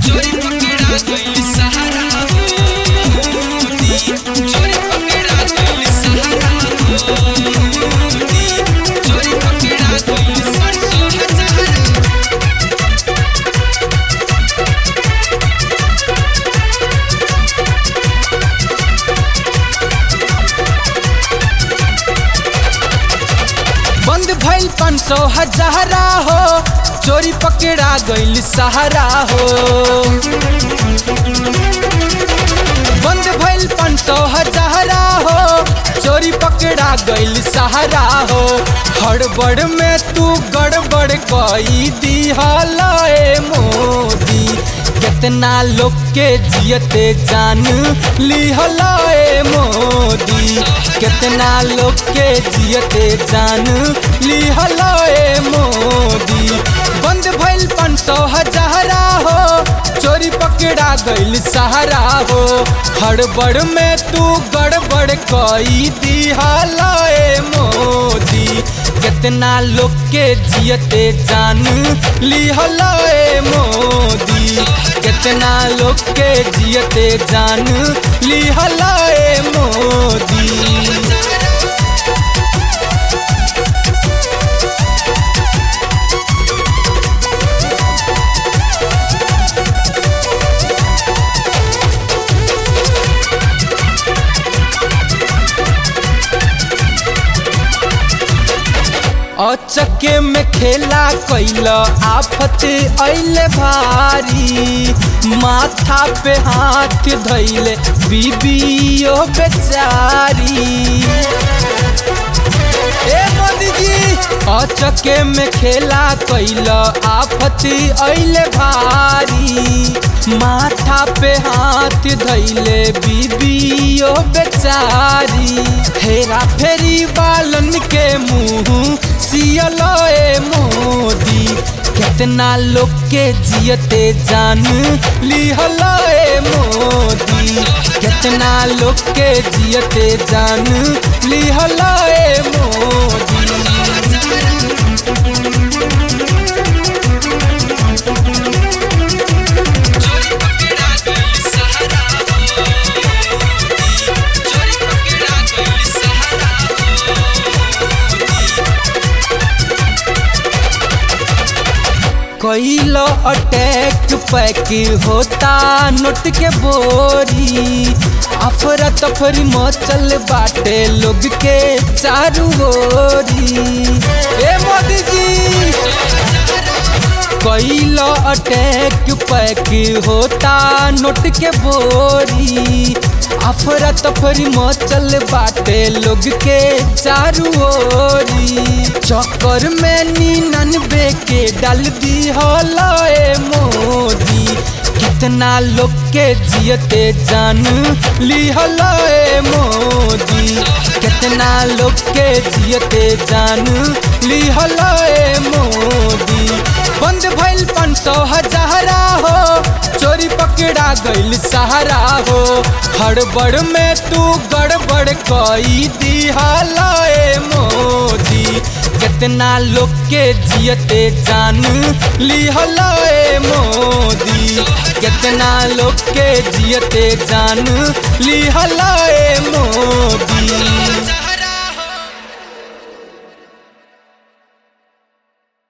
चोरी पकड़ा गइल सहारा मोदी चोरी पकड़ा गइल सहारा मोदी चोरी पकड़ा गइल सरसों हजारा बंद भइल पाँच सौ हजारा हो चोरी पकड़ा गइल सहारा हो बंद भइल पाँच सौ हजारा हो चोरी पकड़ा गइल सहारा हो हड़बड़ में तू गड़बड़ कई दिहलाए मोदी कितना लोग के जियते जान लिहलाए मोदी कितना लोग के जियते जान लिहलाए मोदी बंद भइल पाँच सौ हजारा हो चोरी पकड़ा गइल सहारा हो हड़बड़ में तू गड़बड़ कई दिहलाए मोदी कितना लोग के जियते जान लिहलाए मोदी कितना लोग के जियते जान लिहलाए मोदी अचके में खेला कैल आफत ऐले भारी माथा पे हाथ धैले बीबियो बेचारी ए मोदी जी अचके में खेला कैल आफत ऐले भारी माथा पे हाथ धैले बीबियो बेचारी हेरा फेरी बालन के मुंह सियलोए मोदी कितना लोग के जियते जान लिहलोए मोदी कितना लोग के जियते जान लिहलोए मोदी चोरी पकड़ा गइल सहारा मोदी चोरी पकड़ा गइल सहारा कैल अटैक पैक होता नोट के बोरी अफरा तफरी मचल बाटे लोग के चारू ओरी ए मोदी जी कैल अटैक पैक होता नोट के बोरी अफरा तफरी मचल बाटे लोग के चारू ओरी चक्कर में निन्यानवे के डाल दी हलाए मोदी कितना लोग के जियते जान लिहलाए मोदी कितना लोग के जियते जान लिहलाए मोदी बंद भइल पाँच सौ हजारा हो चोरी पकड़ा गइल सहारा हो हड़बड़ में तू गड़बड़ कई दिहलाए मोदी कितना लोग के जियते जान लिहलाए मोदी कितना लोग के जियते जान लिहलाए मोदी